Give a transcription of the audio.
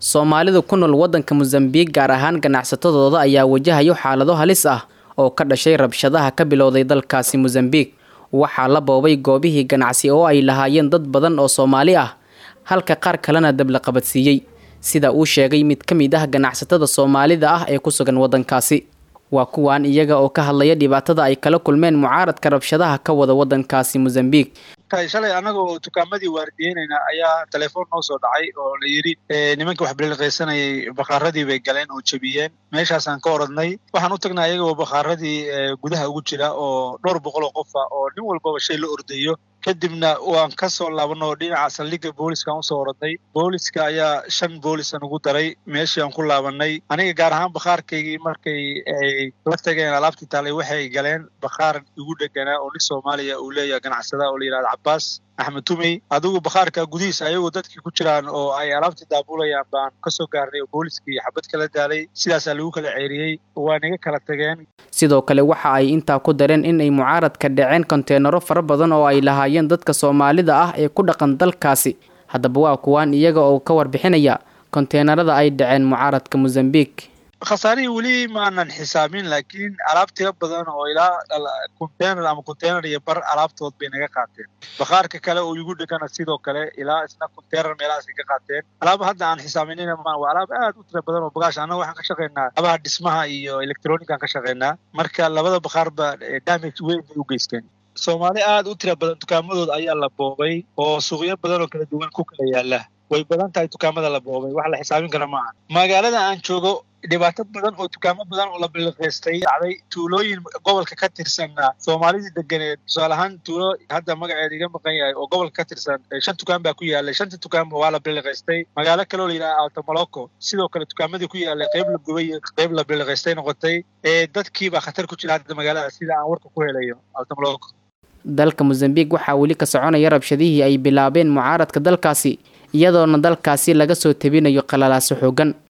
soomaalida ku nool waddanka mosambiik gaar ahaan ganacsatadooda ayaa wajahayo xaalado halis ah oo ka dhashay rabshadaha ka bilowday dalkaasi mosambiik waxaa la boobay goobihii ganacsi oo ay lahaayeen dad badan oo soomaali ah halka qaar kalena dab la qabadsiiyey sida uu sheegay mid ka mid ah ganacsatada soomaalida ah ee ku sugan waddankaasi waa kuwaan iyaga oo ka hadlaya dhibaatada ay kala kulmeen mucaaradka rabshadaha ka wada waddankaasi mosambiik shalay annaga oo dukaamadii waardiyeynayna ayaa telefoon noo soo dhacay oo la yidhi nimanka wax biliqaysanayay bakhaaradii bay galeen oo jebiyeen meeshaasaan ka oradnay waxaan u tagnay ayaga oo bakhaaradii gudaha ugu jira oo dhowr boqol oo qofa oo nin walbaba shay la ordayo kadibna waan ka soo laabanay oo dhinaca saldhigga booliiskaan usoo oradnay booliiska ayaa shan boolisan ugu daray meeshii aan ku laabanay aniga gaar ahaan bakhaarkaygii markay ay la tageen alaabtii taalay waxay galeen bakhaar igu dheganaa oo nin soomaaliya uu leeyahay ganacsada oo la yidhahda cabaas axmed tumey adigu bakhaarka gudihiisa ayagoo dadkii ku jiraan oo ay alaabtii daabulayaan baan kasoo gaarnay oo booliiskii xabad kala daalay sidaasaa lagu kala ceeriyey waa naga kala tageen sidoo kale waxa ay intaa ku dareen in ay mucaaradka dhaceen konteenaro fara badan oo ay lahaayeen dadka soomaalida ah ee ku dhaqan dalkaasi haddaba waa kuwaan iyaga oo ka warbixinaya konteenarada ay dhaceen mucaaradka mosambiik khasaarihii weli maanan xisaabin laakiin alaab tiro badan oo ilaa containar ama containar iyo bar alaabtood bay naga qaateen bakhaarka kale oo igu dhegana sidoo kale ilaa isna containar meelahaasay ka qaateen alaab hadda aan xisaabinina ma waa alaab aad u tiro badan oo bagaash annaga waxaan ka shaqaynaa abaha dhismaha iyo electronican ka shaqaynaa marka labada bakhaarba damage weyn bay u geysteen soomaali aad u tiro badan dukaamadooda ayaa la boobay oo suuqyo badan oo kala duwan ku kala yaala way badan tahay dukaamada la boobay wax la xisaabin kara maaha magaalada aan joogo dhibaato badan oo dukaamo badan oo la biliqaystay dhacday tuulooyin gobolka ka tirsanna soomaalidii deganeed tusaale ahaan tuulo hadda magaceeda iga maqan yahay oo gobolka ka tirsan shan dukaan baa ku yaalay shanta dukaanba waa la biliqaystay magaalo kale oo la yidhaha altamoloco sidoo kale dukaamadii ku yaalay qayb la gubay iyo qayb la biliqaystay noqotay ee dadkiibaa khatar ku jira hadda magaalada sida aan warka ku helayo altamoloco dalka mosambiik waxaa weli ka soconaya rabshadihii ay bilaabeen mucaaradka dalkaasi iyadoona dalkaasi laga soo tabinayo qalalaaso xoogan